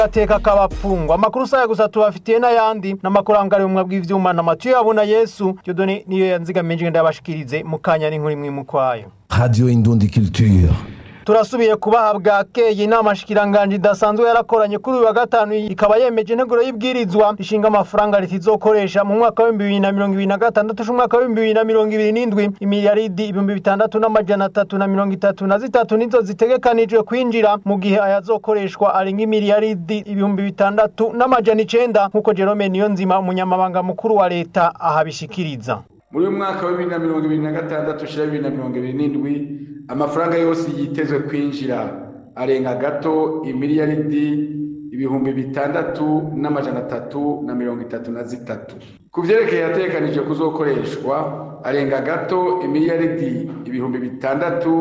ateka kabapfungwa amakuru saya gusa tubafitiye n'ayandi n'amakuru angariwe mu bw'ivyuma na Matiyo abona Yesu Dieudonné niyo yanzigamije ngenda yabashikirize mu kanya n'inkuru imwe mu kwayo Radio Indundi Culture. turasubiye kubaha bwakeye inama shikiranganje idasanzwe yarakoranye kuri uyu wa gatanu ikaba yemeje integuro y'ibwirizwa rishinga amafaranga leta izokoresha mu mwaka w'ibihumbi bibiri na mirongo ibiri na gatandatu c'umwaka w'ibihumbi bibiri na mirongo ibiri n'indwi imiliyaridi ibihumbi bitandatu n'amajana atatu na mirongo itatu na zitatu nizo zitegekanijwe kwinjira mu gihe ayazokoreshwa arenga imiliyaridi ibihumbi bitandatu n'amajana icenda nk'uko Jerome Niyonzima umunyamabanga mukuru wa leta ahabishikiriza muri uyu mwaka wa bibiri na mirongo ibiri na gatandatu ushira bibiri na mirongo ibiri n'indwi amafaranga yose yitezwe kwinjira arenga gato imiliyaridi ibihumbi bitandatu n'amajana atatu na mirongo itatu na zitatu ku vyerekeye yategekanije kuzokoreshwa arenga gato imiliyaridi ibihumbi bitandatu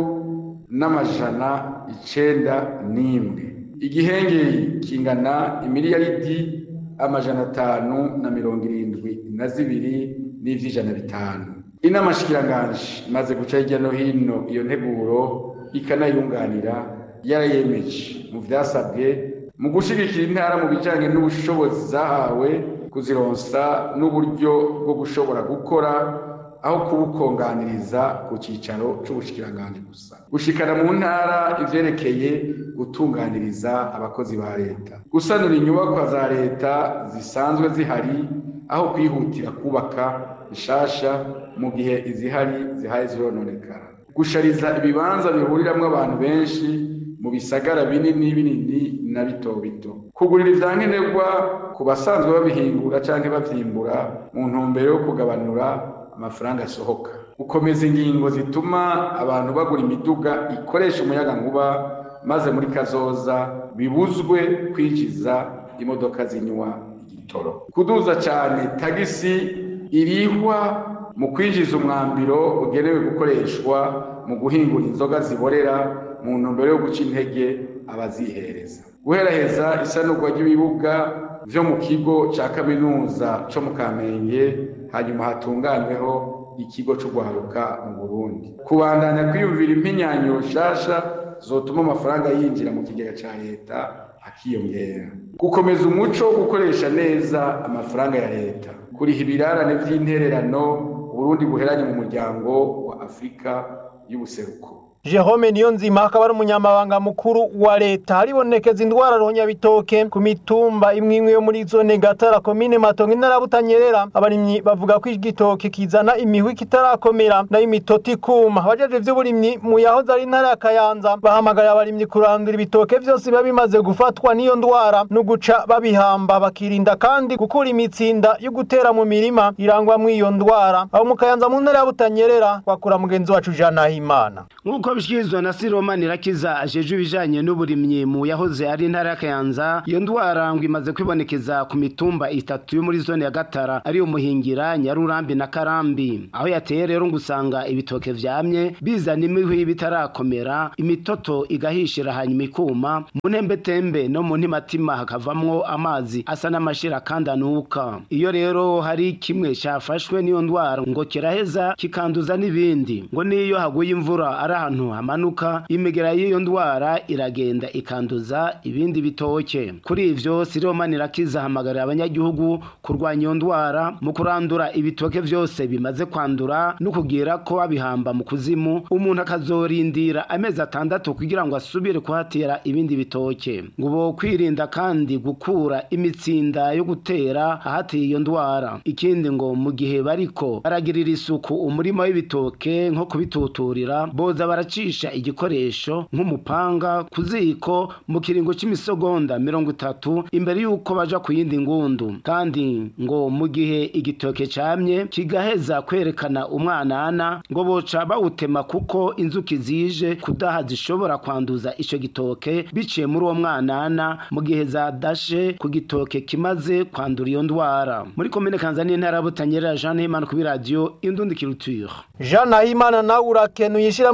n'amajana icenda n'imwe igihengeri kingana imiliyaridi amajana atanu na mirongo irindwi na zibiri n'ivy'ijana bitanu inama shikiranganje imaze guca hirya no hino iyo nteguro ikanayunganira yarayemeje mu vyasabwe mu gushigikira intara mu bijanye n'ubushobozi zahawe kuzironsa n'uburyo bwo gushobora gukora aho kubukonganiriza ku cicaro c'ubushikiranganje gusa gushikana mu ntara ivyerekeye gutunganiriza abakozi ba leta gusanura inyubakwa za leta zisanzwe zihari aho kwihutira kubaka ishasha mu gihe izihari zihaye zirononekara gushariza ibibanza bihuriramwo abantu benshi mu bisagara binini binini na bito bito kugurira ivyankenerwa ku basanzwe babihingura canke bavyimbura mu ntumbero yo kugabanura amafaranga asohoka gukomeza ingingo zituma abantu bagura imiduga ikoresha umuyaga nkuba maze muri kazoza bibuzwe kwinjiza imodoka zinywa igitoro kuduza cane tagisi irihwa mu kwinjiza umwambiro ugenewe gukoreshwa mu guhingura inzoga ziborera mu ntumbero yo guca intege abazihereza guheraheza isanurwa ry'ibibuga vyo mu kigo ca kaminuza co mu kamenge hanyuma hatunganyweho ikigo c'ugwaruka mu burundi kubandanya kwiyumvira impinyanyo nshasha zotuma amafaranga yinjira mu kigega ca leta akiyongera gukomeza umuco wo gukoresha neza amafaranga ya leta kuriha ibirarane vy'intererano uburundi buheranye mu muryango wa afurika y'ubuseruko Jerome Niyonzima akaba ari umunyamabanga mukuru wa leta haribonekeza indwara ronyabitoke ku mitumba imwe imwe yo muri zone Gatara komine Matongo intara Butanyerera abarimyi bavuga ko igitoke kizana imihwi kitarakomera nayo imitoti kuma abajeje vy'uburimyi mu yahoze ari intara ya Kayanza bahamagarira abarimyi kurandura ibitoke vyose biba bimaze gufatwa n'iyo ndwara no guca babihamba bakirinda kandi gukura imitsinda yo gutera mu mirima irangwa mu iyo ndwara abo mu Kayanza mu ntara ya Butanyerera wakura mugenzi wacu Jana Himana nk'uko bishikirizwa na Siroma Nirakiza ajeje ibijanye n'uburimyi mu yahoze ari intara ya Kayanza iyo ndwara ngo imaze kwibonekeza ku mitumba itatu yo muri zone ya Gatara ari umuhingira Nyarurambi na Karambi aho yateye rero ngo usanga ibitoke vyamye bizana imihwi bitarakomera imitoto igahishira hanyuma ikuma mu ntembetembe no mu ntimatima hakavamwo amazi asa n'amashira kandi anuka iyo rero hari kimwe cyafashwe n'iyo ndwara ngo kiraheza kikanduza n'ibindi ngo niyo haguye imvura ari ahantu hamanuka imigera y'iyo ndwara iragenda ikanduza ibindi bitoke kuri ivyo Siroma Nirakiza hamagarira abanyagihugu kurwanya iyo ndwara mu kurandura ibitoke vyose bimaze kwandura no kugira ko babihamba mu kuzimu umuntu akazorindira amezi atandatu kugira ngo asubire kuhatera ibindi bitoke ngo bo kwirinda kandi gukura imitsinda yo gutera ahateye iyo ndwara ikindi ngo mu gihe bariko baragirira isuku umurima w'ibitoke nko kubituturira boza baracisha igikoresho nk'umupanga ku ziko mu kiringo c'imisogonda mirongo itatu imbere y'uko baja ku yindi ngundu kandi ngo mu gihe igitoke camye kigaheza kwerekana umwanana ngo boca bawutema kuko inzuki zije kudaha zishobora kwanduza ico gitoke biciye muri uwo mwanana mu gihe zadashe ku gitoke kimaze kwandura iyo ndwara muri komine kanzani intara ya butanyerera jean himana kuri radiyo indundi kiruture Jana Himana nawe urakenuye ishirahamwe ryishinze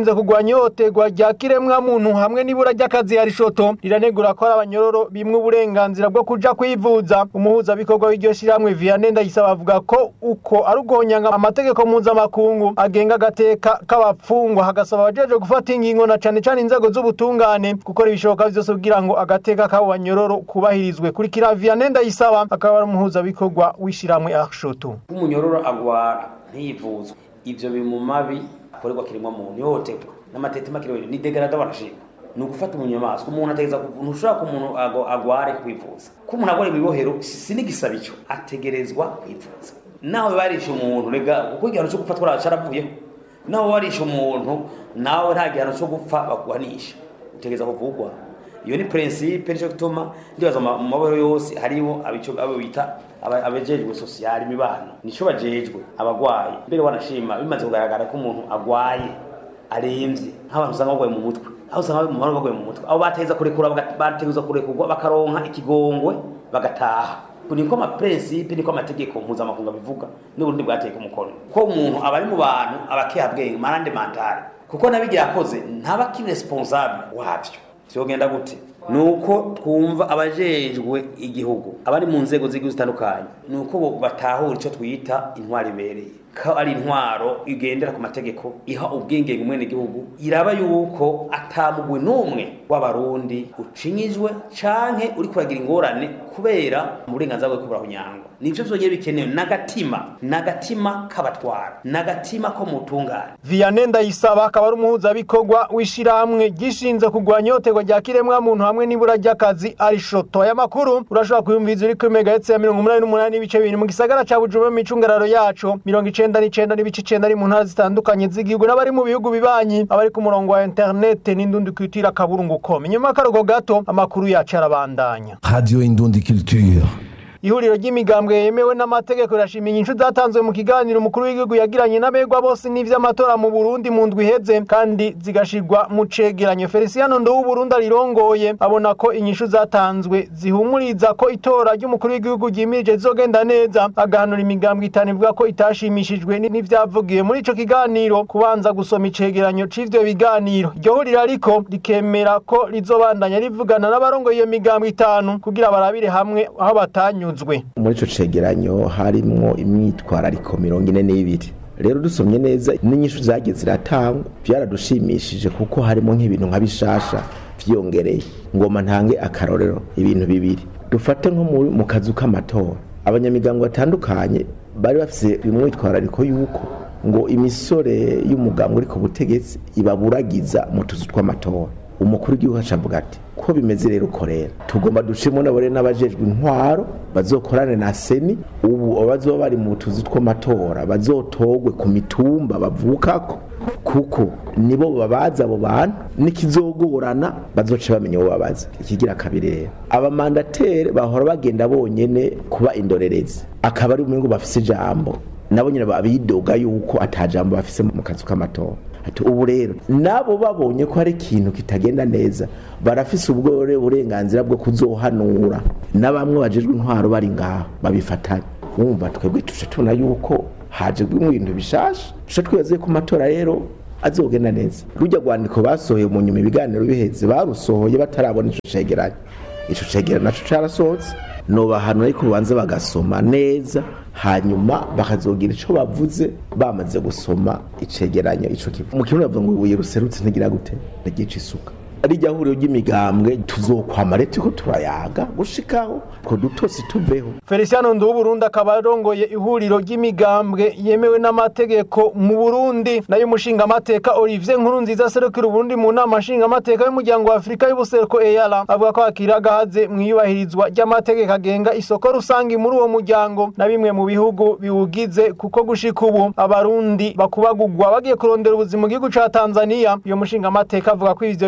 gishinze kugwanya ihohoterwa rya kiremwa muntu hamwe n'ibura ry'akazi ya rishoto riranegura ko ari abanyororo bimwe uburenganzira bwo kuja kwivuza umuhuzabikorwa w'iryo shirahamwe Vianney Ndayisaba avuga ko uko ari ugonyanga amategeko mpuzamakungu agenga agateka k'abapfungwa hagasaba abajeje gufata ingingo na cane cane inzego z'ubutungane gukora ibishoboka vyose kugira ngo agateka k'abo banyororo kubahirizwe kurikira Vianney Ndayisaba akaba ari umuhuzabikorwa w'ishirahamwe Arshoto umunyororo agwara ntiyivuzwe ivyo biri mu mabi akorerwa kiremwa muntu ihohoterwa n'amatetema kiremwa ni degrada barashima ni ugufata umunyamaswa umuntu ategeza ntushobora ko umuntu agware kwivuza ko umuntu agwara imibohero si n'igisaba ico ategerezwa kwivuza nawe barisha umuntu rega kuko igihano cyo gupfa twara caravuyeho nawe warisha umuntu nawe nta gihano cyo gupfa baguhanisha utegereza kuvugwa iyo ni principe nico gituma ndibaza mu mabohero yose hariho abico abo bita abajejwe social imibano nico bajejwe abagwayi mbere wanashima bimaze kugaragara ko umuntu agwaye aremvye nk'abantu usanga bagwaye mu mutwe aho usanga mu bantu bagwaye mu mutwe abo bateza kurekura bategeza kurekurwa bakaronka ikigongwe bagataha niko ama principe niko amategeko mpuzamakungu abivuga n'uburundi bwateye ku mukono ko umuntu aba ari mu bantu abakehabwenge marande mentale kuko nabigira akoze ntaba ki responsable wavyo vyogenda gute nuko twumva abajejwe igihugu abari mu nzego z'igihugu zitandukanye nuko batahura ico twita intwari ibereye ko ari intwaro igendera ku mategeko iha ubwingenge umwene gihugu iraba yuko atamugwe n'umwe w'abarundi ucinyizwe canke uri kuragira ingorane kubera uburenganzira bwo kubura kunyangwa nivyo vyonyene bikenewe n'agatima n'agatima k'abatwara n'agatima ko mutungane Vianney Ndayisaba akaba ari umuhuzabikorwa w'ishirahamwe gishinze kugwanya ihohoterwa rya kiremwa muntu hamwe n'ibura ry'akazi arishoto aya makuru urashobora kuyumviza uri kuri megahertz ya mirongo umunani n'umunani n'ibice bibiri mu gisagara ca Bujumbura mu micungararo yaco mirongo icenda n'icenda n'ibice icenda ari mu ntara zitandukanye z'igihugu n'abari mu bihugu bibanyi abari ku murongo wa internet n'indundi kwitira kaburungu.com inyuma y'akarugo gato amakuru yacu arabandanya Radio Indundi Culture. ihuriro ry'imigambwe yemewe n'amategeko rirashima inyishu zatanzwe mu kiganiro umukuru w'igihugu yagiranye n'abegwa bose n'ivy'amatora mu Burundi mu ndwi iheze kandi zigashirwa mu cegeranyo Feliciano Ndo w'Uburundi arirongoye abona ko inyishu zatanzwe zihumuriza ko itora ry'umukuru w'igihugu ryimirije zizogenda neza agahanura imigambwe itanu ivuga ko itashimishijwe n'ivyavugiwe muri ico kiganiro kubanza gusoma icegeranyo c'ivyo biganiro iryo huriro ariko rikemera ko rizobandanya rivugana n'abarongoye iyo migambwe itanu kugira barabire hamwe aho batanyuze muri ico cegeranyo harimwo imyitwarariko mirongo ine n'ibiri rero dusomye neza n'inyishu zagiye ziratangwa vyaradushimishije kuko harimo nk'ibintu nka bishasha vyiyongereye ngoma ntange akarorero ibintu bibiri dufate nko mu kazu k'amatora abanyamigango batandukanye bari bafise imyitwarariko yuko ngo imisore y'umuganga uri ku butegetsi ibaburagiza mu tuzu tw'amatora umukuru w'igihugu acavuga ati ko bimeze rero uko rero tugomba dushimo nabore n'abajejwe intwaro bazokorane na seni ubu abazoba bari mu tuzi tw'amatora bazotogwe ku mitumba bavukako kuko nibo babaza abo bantu nikizogorana bazoca bamenya uwo babaza ikigira kabiri rero abamandatere bahora bagenda bonyene kuba indorerezi akaba ari umwe ngo bafise ijambo nabo nyine babidoga yuko atajambo bafise mu kazu k'amatora ati ubu rero nabo babonye ko hari ikintu kitagenda neza barafise ubwo burenganzira bwo kuzohanura na bamwe bajejwe intwaro bari ngaho babifatanya wumva twebwe tuje tubona yuko haje ibintu bishasha tuje twibaze ko amatora rero azogenda neza rujya rwandiko basohoye mu nyuma ibiganiro biheze barusohoye batarabona ico cegeranyo ico cegeranyo naco carasohotse nobahanura ariko banze bagasoma neza hanyuma bakazogira ico bavuze bamaze gusoma icegeranyo ico kivu mu kirundi bavuga ngo ibuye ruserutse ntigira gute ntigica isuka rijya huriro ry'imigambwe tuzokwama rero turiko turayaga gushikaho ko dutosi tuveho Feliciano Ndu w'Uburundi akaba arongoye ihuriro ry'imigambwe yemewe n'amategeko mu Burundi nayo umushinga amateka Olivier Nkurunziza serukira Uburundi mu nama nshinga amateka y'umuryango wa Afrika y'ubuseruko EALA avuga ko hakiri agahaze mu iyubahirizwa ry'amategeko agenga isoko rusangi muri uwo muryango na bimwe mu bihugu biwugize kuko gushika ubu abarundi bakubagurwa bagiye kurondera ubuzima mu gihugu ca Tanzania iyo mushinga amateka avuga ko ivyo bizoba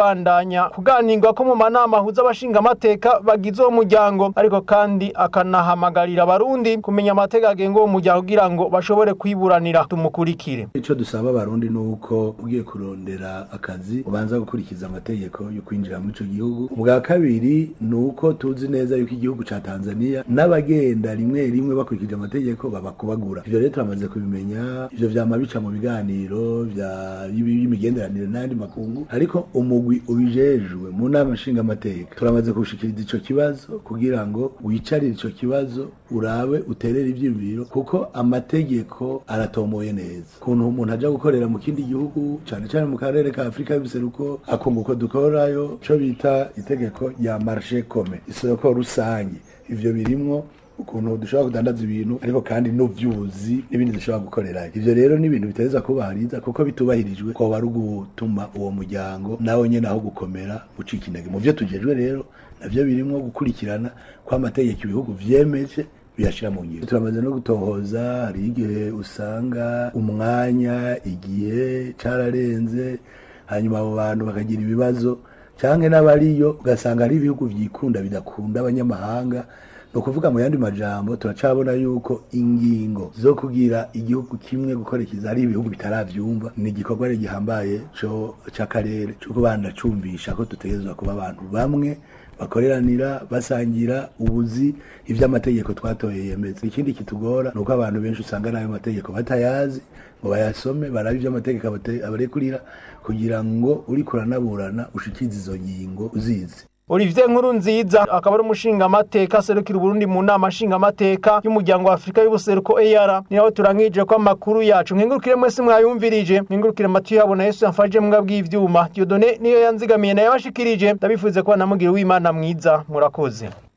kubandanya kuganirwa ko mu manama ahuza abashinga amateka bagize uwo muryango ariko kandi akanahamagarira abarundi kumenya amategeko agenga uwo muryango kugira ngo bashobore kwiburanira tumukurikire icyo dusaba abarundi ni uko ugiye kurondera akazi ubanza gukurikiza amategeko yo kwinjira muri icyo gihugu ubwa kabiri ni uko tuzi neza yuko igihugu cya tanzania n'abagenda rimwe rimwe bakurikije amategeko babakubagura ibyo rero turamaze kubimenya ibyo vyama bica mu biganiro by'imigenderanire n'ayandi makungu ariko umugwi ubijejwe mu nama nshingamateka turamaze kuwushikiriza ico kibazo kugira ngo wicarire ico kibazo urabe uterere ivyiyumviro kuko amategeko aratomoye neza ukuntu umuntu aja gukorera mu kindi gihugu cane cane mu karere ka afurika y'ubuseruko akunga uko dukorayo ico bita itegeko rya marshe kome isoko rusange ivyo birimwo ukuntu dushobora kudandaza ibintu ariko kandi n'uvyuzi n'ibindi dushobora gukorerayo ivyo rero ni ibintu biteza kubahiriza kuko bitubahirijwe ko bari gutuma uwo muryango nawe nyene aho gukomera ucika intege mu vyo tujejwe rero navyo birimwo gukurikirana ko amategeko ibihugu vyemeje biyashira mu ngiro turamaze no gutohoza hari igihe usanga umwanya igihe cararenze hanyuma abo bantu bakagira ibibazo canke n'abariyo ugasanga ari ibihugu vyikunda bidakunda abanyamahanga ni ukuvuga mu yandi majambo turacabona yuko ingingo zo kugira igihugu kimwe gukorekiza ari ibihugu bitaravyumva ni igikorwa rero gihambaye co c'akarere co kubanda cumvisha ko dutegerezwa kuba abantu bamwe bakoreranira basangira ubuzi ivy'amategeko twatoye yemeza ikindi kitugora ni uko abantu benshi usanga n'ayo mategeko batayazi ngo bayasome barabe ivy'amategeko abarekurira kugira ngo uriko uranaburana ushikize izo ngingo uzizi Olivier Nkuru nziza akaba ari umushinga amateka serukira Burundi mu nama nshinga amateka y'umuryango wa Afrika y'ubuseruko EAR niho turangije ko amakuru yacu nkengurukire mwese mwayumvirije nkengurukire matu yabona Yesu yamfaje mbwa bw'ivyuma Dieudonné niyo yanzigamiye nayo yabashikirije ndabifuze ko namugira w'Imana mwiza murakoze